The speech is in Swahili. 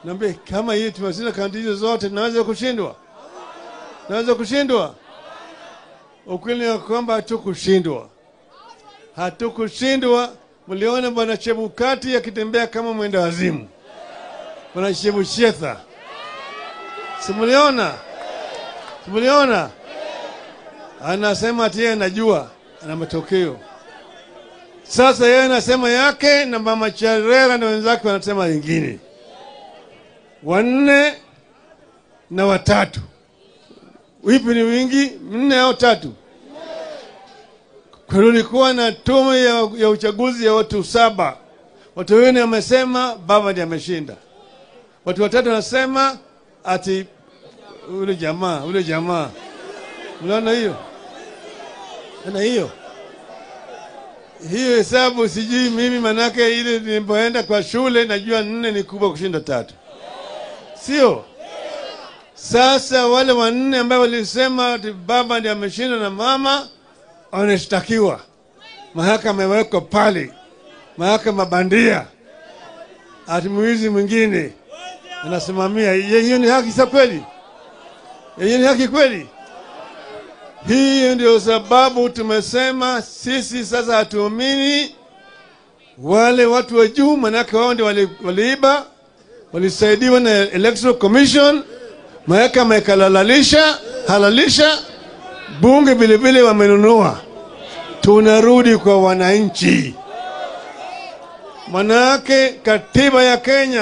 Naambia kama hii tumeshinda kaunti hizo zote, tunaweza kushindwa? Tunaweza kushindwa? Ukweli ni kwamba hatukushindwa, hatukushindwa. Mliona bwana Chebukati akitembea kama mwenda wazimu, bwana Chebushetha, simuliona? Simuliona? Anasema ati yeye anajua ana matokeo. Sasa yeye anasema yake na mama Charera na wenzake wanasema wengine wanne na watatu. Wipi ni wingi? Nne au tatu? Kulikuwa na tume ya, ya uchaguzi ya watu saba. Watu wengine wamesema baba ndiye ameshinda. Watu watatu wanasema ati ule jamaa ule jamaa. Unaona hiyo? Unaona hiyo? Hiyo hesabu sijui mimi, manake ile nilipoenda kwa shule najua nne ni kubwa kushinda tatu, sio? Sasa wale wanne ambao walisema ati baba ndiye ameshinda na mama wanashtakiwa, mahakama imewekwa pale, mahakama bandia, ati mwizi mwingine anasimamia. Je, Hiyo ni haki sa kweli? Hiyo ni haki kweli? Hii ndio sababu tumesema sisi sasa hatuamini wale watu wa juu, manake wao ndio wali- waliiba, walisaidiwa na Electoral Commission, mahakama ikalalalisha halalisha, bunge vilevile wamenunua. Tunarudi kwa wananchi, manake katiba ya Kenya